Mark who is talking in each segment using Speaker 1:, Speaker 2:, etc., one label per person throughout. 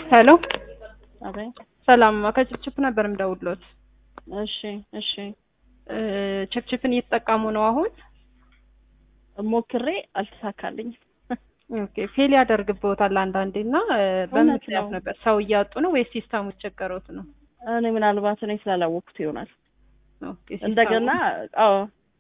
Speaker 1: ሄሎ
Speaker 2: አቤት።
Speaker 1: ሰላም ከችፕችፕ ነበር የምደውልዎት።
Speaker 2: እሺ እሺ።
Speaker 1: እ ችፕችፕን እየተጠቀሙ ነው አሁን?
Speaker 2: ሞክሬ አልተሳካልኝም።
Speaker 1: ኦኬ ፌል ያደርግብዎታል አንዳንዴ እና እ በምን
Speaker 2: እውነት
Speaker 1: ምክንያት
Speaker 2: ነው።
Speaker 1: ነበር? ሰው እያጡ ነው ወይስ ሲስተሙ ቸገሮት ነው?
Speaker 2: እኔ ምናልባት እኔ ስላላወቅኩት ይሆናል።
Speaker 1: ኦኬ ሲስተሙ-
Speaker 2: እንደገና አዎ፣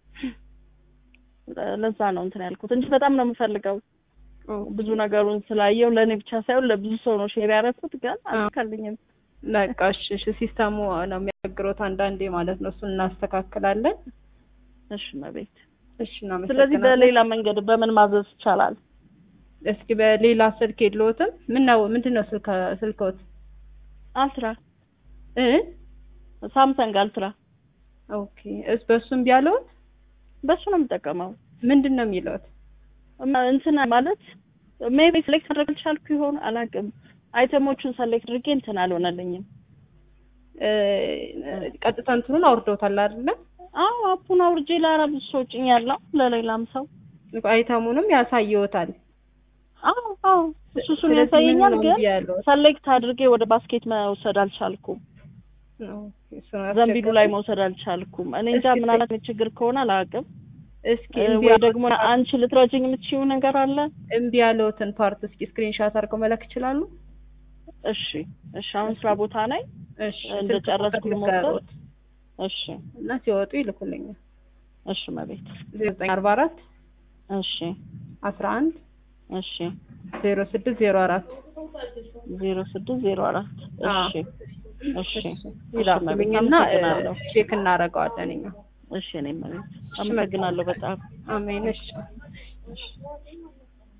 Speaker 2: ለዛ ነው እንትን ያልኩት እንጂ በጣም ነው የምፈልገው።
Speaker 1: ኦ፣
Speaker 2: ብዙ ነገሩን ስላየው ለእኔ ብቻ ሳይሆን ለብዙ ሰው ነው ሼር ያደረኩት፣ ግን አልተሳካልኝም።
Speaker 1: በቃ እሺ እሺ። ሲስተሙ ነው የሚያቸግሮት አንዳንዴ ማለት ነው። እሱን እናስተካክላለን።
Speaker 2: እሺ መቤት።
Speaker 1: እሺ እናመሰግናለን።
Speaker 2: ስለዚህ በሌላ መንገድ በምን ማዘዝ ይቻላል?
Speaker 1: እስኪ በሌላ ስልክ የለዎትም? ምን ነው ምንድን ነው ስልክ ስልክዎት?
Speaker 2: አልትራ
Speaker 1: እ
Speaker 2: ሳምሰንግ አልትራ
Speaker 1: ኦኬ እስ በሱም ቢያለዎት
Speaker 2: በሱ ነው የምጠቀመው።
Speaker 1: ምንድን ነው የሚለዎት?
Speaker 2: እማ- እንትን ማለት ሜቢ ሴሌክት ማድረግ አልቻልኩ ይሆን አላውቅም። አይተሞቹን ሰሌክት አድርጌ እንትን አልሆነልኝም።
Speaker 1: እ ቀጥታ እንትኑን አውርደውታል አይደለ?
Speaker 2: አዎ አፑን አውርጄ ለአራ ብዙ ሰው ጭኛለሁ፣ ለሌላም ሰው
Speaker 1: አይተሙንም ያሳየዎታል።
Speaker 2: አዎ አዎ እሱ እሱን
Speaker 1: ስለዚህ
Speaker 2: ያሳየኛል፣
Speaker 1: ምን ነው
Speaker 2: ግን
Speaker 1: እምቢ ያለዎት?
Speaker 2: ሰሌክት አድርጌ ወደ ባስኬት መውሰድ አልቻልኩም።
Speaker 1: ኦኬ፣ እሱን
Speaker 2: ዘንቢሉ ላይ
Speaker 1: አስቸጋሪ።
Speaker 2: መውሰድ አልቻልኩም። እኔ እንጃ
Speaker 1: እስኪ
Speaker 2: ምናልባት ችግር ከሆነ አላውቅም።
Speaker 1: እስኪ
Speaker 2: እ
Speaker 1: እምቢ
Speaker 2: ወይ
Speaker 1: ያለ-
Speaker 2: ደግሞ አንቺ ልትረጅኝ የምትችይው ነገር አለ?
Speaker 1: እምቢ ያለዎትን ፓርት እስኪ ስክሪንሻት አድርገው መላክ ይችላሉ?
Speaker 2: እሺ እሺ። አሁን ስራ ቦታ ላይ
Speaker 1: እሺ
Speaker 2: እንደጨረስኩ
Speaker 1: ስልክ
Speaker 2: ልሞክር?
Speaker 1: ልንገርዎት
Speaker 2: እሺ
Speaker 1: እና ሲወጡ ይልኩልኛል።
Speaker 2: እሺ መቤት
Speaker 1: ዜሮ ዘጠኝ አርባ አራት
Speaker 2: እሺ
Speaker 1: አስራ አንድ
Speaker 2: እሺ
Speaker 1: ዜሮ ስድስት ዜሮ አራት
Speaker 2: ዜሮ ስድስት ዜሮ አራት እሺ እሺ
Speaker 1: ይላኩልኝና
Speaker 2: አመሰግናለሁ።
Speaker 1: ቼክ እናደርገዋለን እኛ።
Speaker 2: እሺ እኔ መቤት አመሰግናለሁ በጣም
Speaker 1: አሜን። እሺ
Speaker 2: እሺ